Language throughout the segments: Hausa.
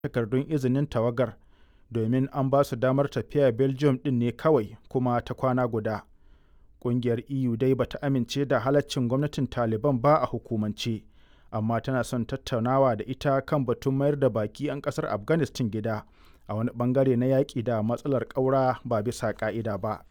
takardun izinin tawagar domin an ba su damar tafiya Belgium ɗin ne kawai kuma ta kwana guda. Ƙungiyar EU dai bata amince da halaccin gwamnatin Taliban ba a hukumance, amma tana son tattaunawa da ita kan batun mayar da baƙi 'yan ƙasar Afghanistan gida a wani ɓangare na yaƙi da matsalar ƙaura ba bisa ƙa'ida ba.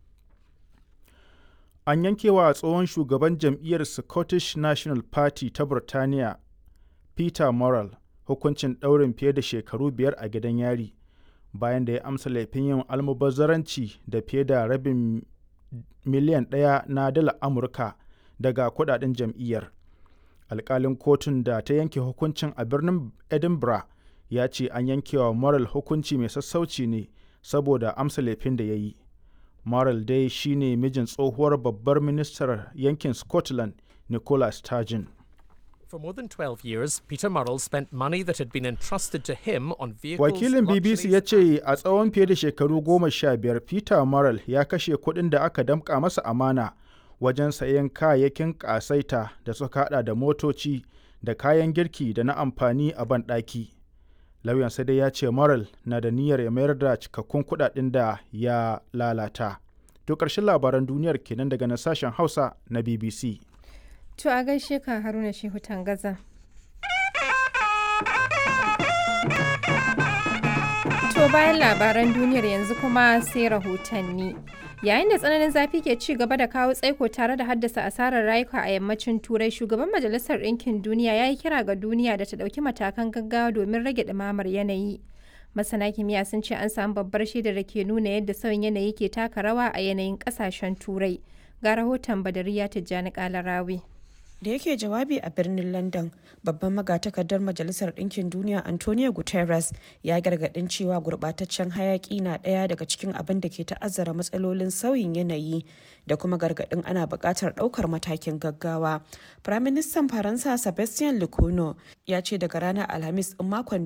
An yankewa tsohon shugaban jam'iyyar Scottish National Party ta Burtaniya Peter Murrell hukuncin ɗaurin fiye da shekaru biyar a gidan yari bayan da ya amsa laifin yin almubazzaranci da fiye da rabin miliyan ɗaya na dalar Amurka daga kuɗaɗen jam'iyyar. Alƙalin kotun da ta yanke hukuncin a birnin Edinburgh ya ce an yankewa Murrell hukunci mai sassauci ne saboda amsa laifin da ya yi. Murrell dai shi ne mijin tsohuwar babbar ministar yankin Scotland Nicola Sturgeon. For more than 12 years, Peter Murrell spent money that had been entrusted to him on vehicles. Wakilin BBC ya ce a tsawon fiye da shekaru goma sha biyar Peter Murrell ya kashe kuɗin da aka damƙa masa amana wajen sayen kayayyakin ƙasaita da suka haɗa da motoci da kayan girki da na amfani a banɗaki. Lauyan sai dai ya ce Murrell na da niyyar ya mayar da cikakkun kuɗaɗen da ya lalata. To ƙarshen labaran duniyar kenan daga nan sashen Hausa na BBC. To a gaishe ka Haruna Shehu Tangaza. To bayan labaran duniyar yanzu kuma sai rahotanni. Yayin da tsananin zafi ke ci gaba da kawo tsaiko tare da haddasa asarar rayuka a yammacin Turai, shugaban Majalisar Ɗinkin Duniya ya yi kira ga duniya da ta ɗauki matakan gaggawa domin rage ɗumamar yanayi. Masana kimiyya sun ce an samu babbar shaidar da ke nuna yadda sauyin yanayi ke taka rawa a yanayin ƙasashen Turai. Ga rahoton Badariya Tijjani Kalarawi. da yake jawabi a birnin london babban magatakardar majalisar ɗinkin duniya antonio guterres ya gargaɗin cewa gurɓataccen hayaƙi na ɗaya daga cikin abin da ke ta'azzara matsalolin sauyin yanayi da kuma gargaɗin ana buƙatar ɗaukar matakin gaggawa firaministan faransa sebastian lecornu ya ce daga ranar alhamis in makon